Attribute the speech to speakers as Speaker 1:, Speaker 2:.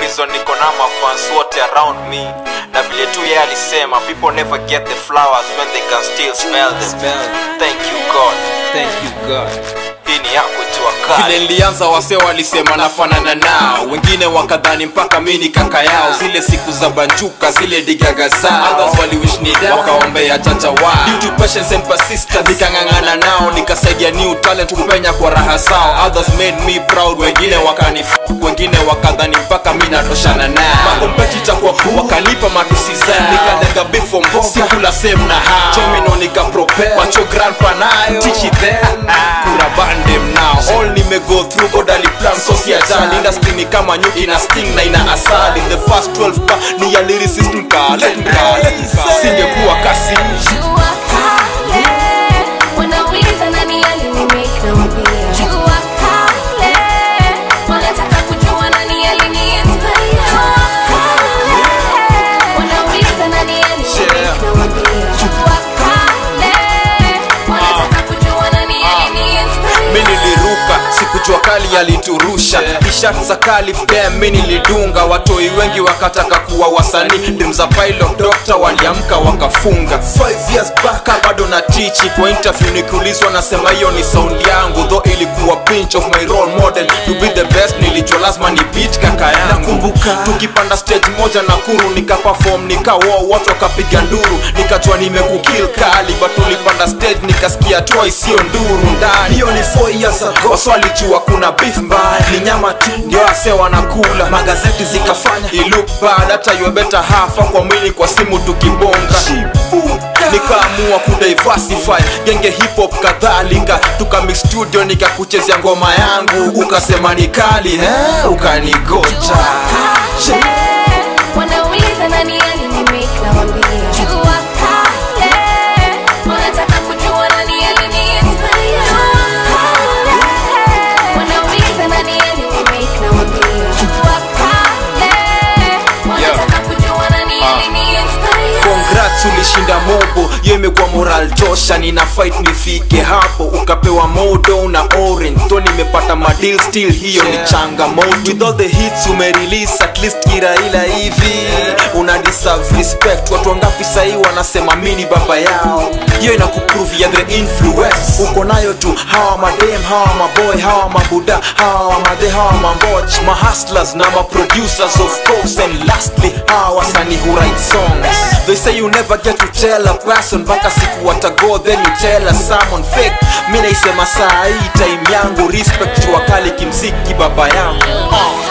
Speaker 1: reason niko na mafans wote around me na vile tu yeye alisema people never get the flowers when they can still smell them
Speaker 2: Smell.
Speaker 1: thank you god
Speaker 2: Thank you God.
Speaker 1: hii ni yako tu
Speaker 2: vile
Speaker 1: akali
Speaker 2: nilianza wase walisema nafanana nao wengine wakadhani mpaka mi ni kaka yao zile siku za banjuka zile digaga zao Others waliwish ni down, wakaombea chacha wao Due to patience and persistence nikang'ang'ana nao nikasaidia new talent kupenya kwa raha zao others made me proud wengine wakani wengine wakadhani mpaka mi natoshana nao makompetita kwa wakanipa matusi zao nikalenga bifo mboga sikula same na hao chomino nikapropel macho grandpa nayo teach it them kura bandem now all nimego through god aliplan so si ajali industry ni kama nyuki na sting na ina asali the first 12 pa ni ya lyricist mkalenda singekuwa kasi
Speaker 3: Jua kale, wanauliza nani alinimake na wambia. Jua kale, wanataka kujua nani aliniinspire. Jua kale, wanauliza nani alinimake na wambia. Jua kale, wanataka kujua nani aliniinspire.
Speaker 2: mi niliruka sikujua kali aliturusha tishat za kalif dem mi nilidunga watoi wengi wakataka kuwa wasanii dem za pilot doctor waliamka wakafunga 5 years back bado na tichi kwa interview nikiulizwa nasema hiyo ni sound yangu tho ilikuwa pinch of my role model to be the best nilijua lazima ni beat kaka yangu nakumbuka tukipanda stage moja na kuru nikaperform nikawo watu wakapiga nduru nikajua nimekukil kali but tulipanda stage nikasikia toa isiyo nduru ndani hiyo ni 4 years ago waswalijua kuna beef mbaya ni nyama tu ndio ase wanakula magazeti zikafanya ilook bad hata you better hafa kwa mwili kwa simu tukibonga nikaamua kudiversify genge hip hop kadhalika tukamix studio nikakuchezea ngoma yangu ukasema ni kali eh? ukanigocha
Speaker 3: kale, wanauliza nani alinimake na wambia. Jua kale, wanataka kujua nani aliniinspire. Jua kale, wanauliza nani alinimake na wambia. Jua kale, wanataka kujua nani aliniinspire.
Speaker 2: congrats ulishinda mobo hiyo imekuwa moral tosha nina fight nifike hapo ukapewa modo na orange to nimepata madil still hiyo ni changamoto with all the hits umerelease at least kiraila hivi una deserve respect watu wangapi sahii wanasema mini baba yao hiyo inakuprove ya the influence uko nayo tu hawa madem hawa maboy hawa mabuda hawa madhe hawa mamboch mahustlers na maproducers of course and lastly hawa wasanii who write songs they say you never get to tell a person mpaka siku watago then you tell a someone fake mi naisema saa hii time yangu respect jua kali kimziki baba yangu uh.